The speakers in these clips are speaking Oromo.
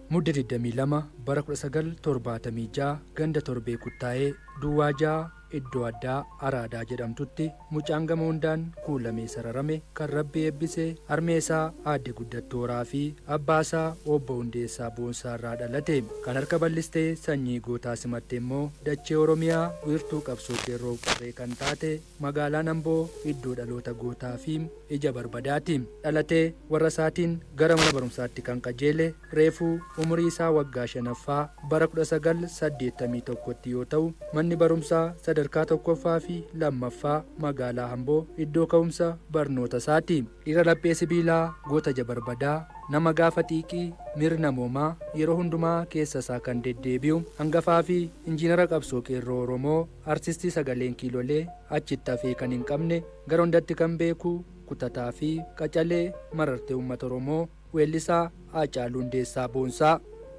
mudda 22 bara 1976 ganda torbee kuttaa'ee duwwaa ja'a iddoo addaa araadaa jedhamtutti mucaan gama hundaan kuulamee sararame kan rabbi eebbisee harmeesaa aadde guddattooraa fi abbaasaa obbo hundeessaa boonsaa irraa dhalate kan harka bal'istee sanyii gootaa simatte immoo dachee oromiyaa wiirtuu qabsoo qeerroo qarree kan taate magaalaan amboo iddoo dhaloota gootaa fi ija barbadaati dhalatee warra isaatiin gara mana barumsaatti kan qajeele reefuu umurii isaa waggaa shanaffaa bara 1981tti yoo ta'u manni barumsaa sadarkaa tokkoffaa fi lammaffaa magaalaa amboo iddoo ka'umsa barnoota isaati dhiira laphee sibiilaa goota jabarbadaa nama gaafa xiiqii mirna namoomaa yeroo hundumaa keessa isaa kan deddeebi'u hangafaa fi injiinara qabsoo qeerroo oromoo artistii sagaleen kiilolee achitti hafee kan hin qabne gara hundatti kan beeku kutataa fi qacalee marartee uummata oromoo weellisaa haacaaluu hundeessaa boonsaa.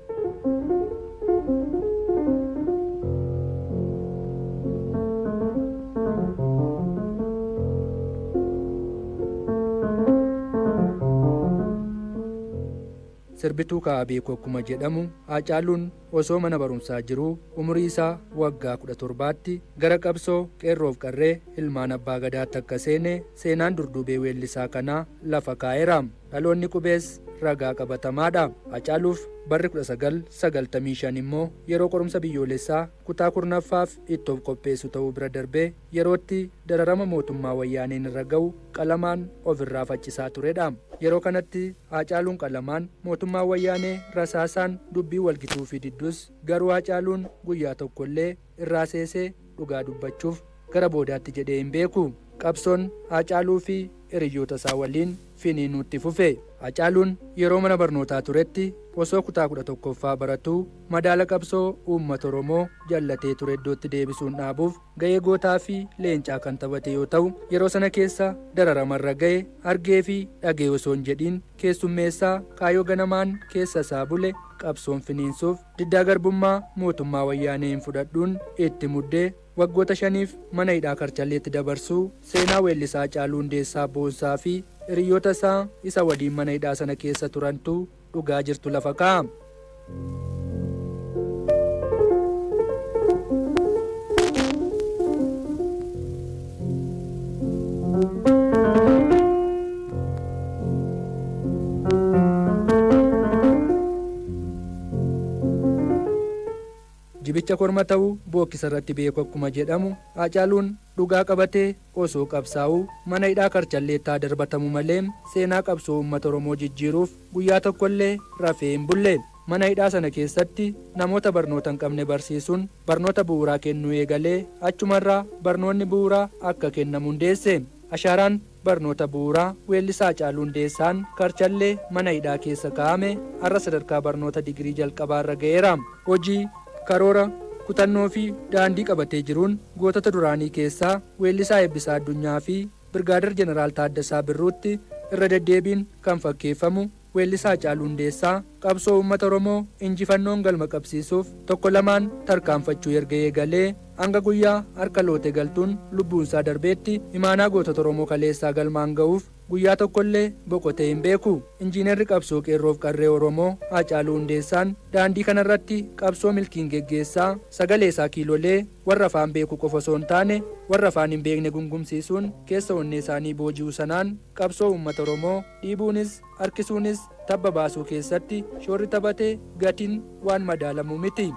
sirbituu ka'abeekoo akkuma jedhamu haacaaluun osoo mana barumsaa jiruu umurii isaa waggaa 17tti gara qabsoo qeerroof qarree ilmaan abbaa gadaatti akka seene seenaan durdubee weellisaa kanaa lafa kaa'eera dhaloonni qubees ragaa qabatamaadha haacaaluuf barri 1995 immoo yeroo qorumsa biyyoolessaa kutaa kurnaffaaf itti of qopheessu ta'uu bira darbee yerootti dararama mootummaa wayyaaneen irra ga'u qalamaan ofirraa faccisaa turedha yeroo kanatti haacaaluun qalamaan mootummaa wayyaanee rasaasaan dubbii walgituu fi diddus garuu haacaaluun guyyaa tokkollee irraa seesee dhugaa dubbachuuf gara boodaatti jedhee hin beeku qabsoon haacaaluu fi hiriyyoota isaa waliin finiinuutti fufe haacaaluun yeroo mana barnootaa turetti osoo kutaa kudha tokkoffaa baratuu madaala qabsoo uummata oromoo jallatee ture iddootti deebisuun dhaabuuf ga'ee gootaa fi leencaa kan taphate yoo ta'u yeroo sana keessa dararamarra ga'e argee fi dhagee osoo hin jedhiin keessummeessaa kaayoo ganamaan keessa isaa bule qabsoon finiinsuuf diddaa garbummaa mootummaa wayyaanee hin fudhadhuun itti muddee waggoota shaniif mana hidhaa karchalleetti dabarsuu seenaa weellisaa haacaaluu hundeessaa boonsaa fi hiriyoota isaa isa waliin mana hidhaa sana keessa turantu dhugaa jirtu lafa kaa'a. jibicha korma ta'uu bookkisa irratti beeku akkuma jedhamu haacaaluun dhugaa qabatee osoo qabsaa'uu mana hidhaa karchalleettaa darbatamu malee seenaa qabsoo uummata oromoo jijjiiruuf guyyaa tokkollee rafee hin bulle mana hidhaa sana keessatti namoota barnoota hin qabne barsiisuun barnoota bu'uuraa kennuu eegalee achumarraa barnoonni bu'uuraa akka kennamu hundeesse ashaaraan barnoota bu'uuraa weellisaa haacaaluu hundeessaan karchallee mana hidhaa keessa kaa'ame har'a sadarkaa barnoota digirii jalqabaarra ga'eera hojii karoora kutannoo fi daandii qabatee jiruun gootota duraanii keessaa weellisaa eebbisaa addunyaa fi birgaadar jeneraal taaddasaa birruutti irra deddeebiin kan fakkeeffamu weellisaa haacaaluu hundeessaa qabsoo uummata oromoo injifannoon galma qabsiisuuf tokko lamaan tarkaanfachuu erga eegalee hanga guyyaa harka loote galtuun lubbuunsaa darbeetti imaanaa gootota oromoo kaleessaa galmaan ga'uuf guyyaa tokkollee boqotee hin beeku injiinarri qabsoo qeerroof qarree oromoo haacaaluu hundeessaan daandii kanarratti qabsoo milkiin geggeessaa sagalee isaa kiilolee warra afaan beeku qofa osoo hin taane warra afaan hin beekne gungumsiisuun keessa onnee isaanii booji'uu sanaan qabsoo uummata oromoo dhiibuunis harkisuunis tabba baasuu keessatti shoorri taphatee gatiin waan madaalamu miti.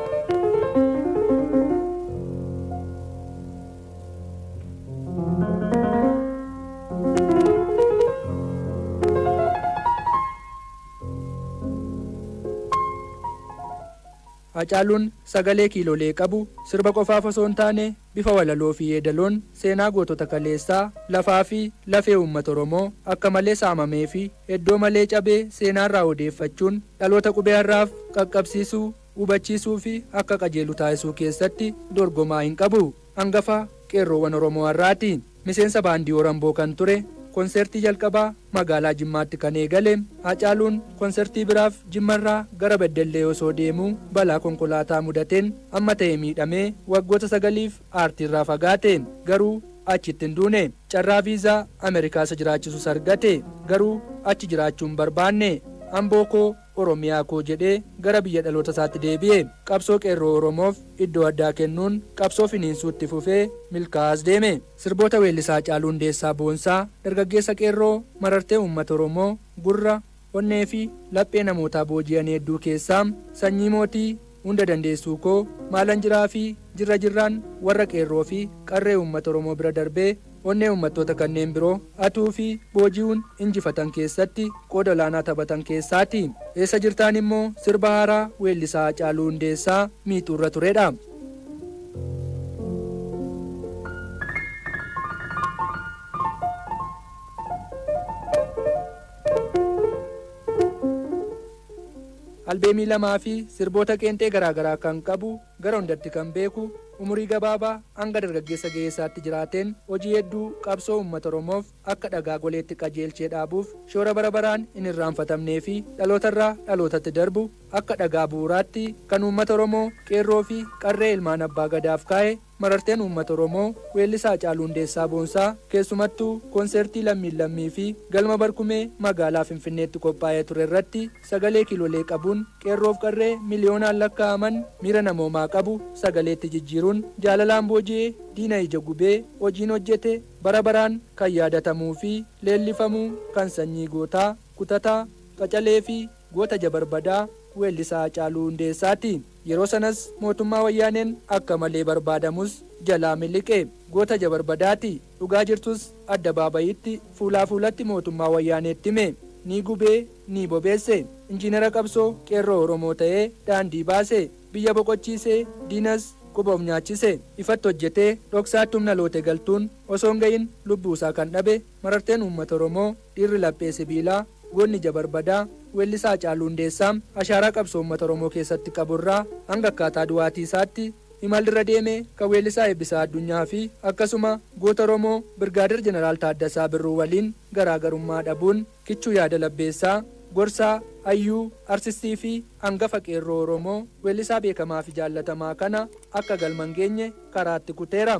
Hacaaluun sagalee kiilolee qabu sirba qofaaf osoo hin taane bifa walaloo fi yeedaloon seenaa gootota kaleessaa lafaa fi lafee uummata Oromoo akka malee saamamee fi iddoo malee cabee seenaarraa odeeffachuun dhaloota qubee har'aaf qaqqabsiisuu hubachiisuu fi akka qajeelu taasisuu keessatti dorgomaa hin qabu. Hangafa qeerroowwan Oromoo har'aati. Miseensa baandii Oramboo kan ture konsertii jalqabaa magaalaa Jimmaatti kan eegale Hacaaluun konsertii biraaf Jimmarraa gara Beddellee osoo deemuu balaa konkolaataa mudateen amma ta'e miidhamee waggoota sagaliif aartiirraa fagaate garuu achitti hin duune carraa viizaa Ameerikaa isa jiraachisus argate garuu achi jiraachuu hin barbaanne amboo koo oromiyaa koo jedhee gara biyya dhaloota isaatti deebi'e qabsoo qeerroo oromoof iddoo addaa kennuun qabsoo finiinsuutti fufee milkaa'as deeme sirboota weellisaa caaluu hundeessaa boonsaa dargaggeessa qeerroo marartee uummata oromoo gurra onnee fi laphee namootaa booji'an hedduu keessaa sanyii mootii hunda dandeessuu koo maalan jiraa fi jirra jirraan warra qeerroo fi qarree uummata oromoo bira darbee onnee uummattoota kanneen biroo atuu fi booji'uun injifatan keessatti qooda olaanaa taphatan keessaati eessa jirtaan immoo sirba haaraa weellisaa caaluu hundeessaa miixuurra turedha. albeemii lamaa fi sirboota qeenxee garaagaraa kan qabu gara hundatti kan beeku umurii gabaabaa hanga dargaggeessa ga'eessaatti jiraateen hojii hedduu qabsoo uummata oromoof akka dhagaa goleetti qajeelchee dhaabuuf shoora bara baraan hin irraanfatamnee fi dhalootarraa dhalootatti darbu akka dhagaa bu'uuraatti kan uummata oromoo qeerroo fi qarree ilmaan abbaa gadaaf kaa'e mararteen uummata oromoo weellisaa caaluu hundeessaa boonsaa keessumattuu koonsertii lammiin lammii fi galma barkumee magaalaa finfinneetti qophaa'ee ture irratti sagalee kiilolee qabuun qeerroof qarree miliyoonaan lakkaa'aman miira namoomaa qabu sagaleetti jijjiiruun jaalalaan booji'ee diina ija gubee hojiin hojjete bara baraan kan yaadatamuu fi leellifamuu kan sanyii gootaa kutataa qacalee fi goota jabarbadaa weellisaa caaluu hundeessaati yeroo sanas mootummaa wayyaaneen akka malee barbaadamus jalaa miliqe goota jabarbadaati dhugaa jirtus adda baabayitti fuulaa fuulatti mootummaa wayyaaneetti hime ni gubee ni bobeesse injiinara qabsoo qeerroo oromoo ta'ee daandii baase biyya boqochiisee diinas quboof nyaachise ifatti hojjetee dhoksaatti humna loote galtuun osoo hin gahin lubbuusaa kan dhabe mararteen uummata oromoo dhiirri laphee sibiilaa goonni jabarbadaa weellisaa caaluu hundeessaa ashaaraa qabsoo uummata oromoo keessatti qaburraa hanga akkaataa du'aatii isaatti imalirra deeme kan weellisaa eebbisaa addunyaa fi akkasuma goota oromoo birgaadir jeneraal taaddasaa birruu waliin garaagarummaa dhabuun kichuu yaada labbeessaa gorsaa hayyuu arsistii fi hangafa qeerroo oromoo weellisaa beekamaa fi jaallatamaa kana akka galman geenye karaatti kuteera.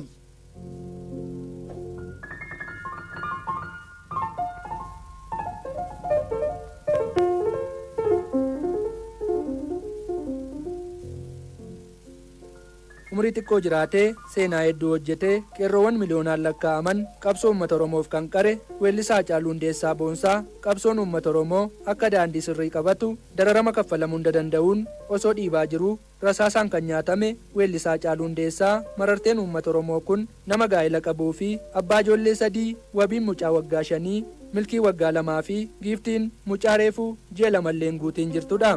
umurii xiqqoo jiraatee seenaa hedduu hojjetee qeerroowwan miliyoonaan lakkaa'aman qabsoo uummata oromoof kan qare weellisaa caaluu hundeessaa boonsaa qabsoon uummata oromoo akka daandii sirrii qabatu dararama kaffalamuu hunda danda'uun osoo dhiibaa jiruu rasaasaan kan nyaatame weellisaa caaluu hundeessaa mararteen uummata oromoo kun nama gaa'ela qabuu fi abbaa ijoollee sadii wabiin mucaa waggaa shanii milkii waggaa lamaa fi giiftiin mucaa reefuu ji'a lamalleen guutiin jirtudha.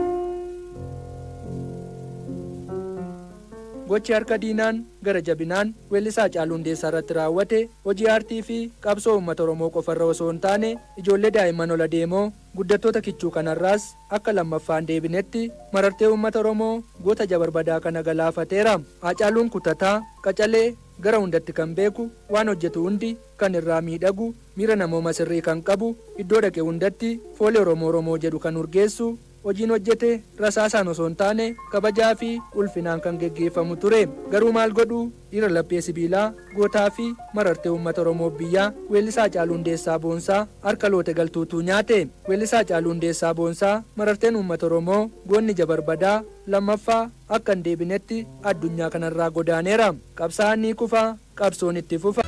gochi harka diinaan gara jabinaan weellisaa caaluu hundeessaa irratti raawwate hojii aartii fi qabsoo uummata oromoo qofarra osoo hin taane ijoollee daa'imman ola deemoo guddattoota kichuu kanarraas akka lammaffaan deebinetti marartee uummata oromoo goota jabarbadaa kana galaafateera haacaaluun kutataa qacalee gara hundatti kan beeku waan hojjetu hundi kan irraa miidhagu miira namooma sirrii kan qabu iddoo dhaqe hundatti foolii oromoo oromoo jedhu kan urgeessu hojiin hojjete rasaasaan osoo hin taane kabajaa fi ulfinaan kan geggeeffamu ture garuu maal godhu dhiira laphee sibiilaa gootaa fi marartee uummata oromoo biyyaa weellisaa caaluu hundeessaa boonsaa harka loote galtuutuu nyaate weellisaa caaluu hundeessaa boonsaa mararteen uummata oromoo goonni jabarbadaa lammaffaa akka hin deebinetti addunyaa kanarraa godaaneera qabsaa'aan ni kufa qabsoon itti fufa.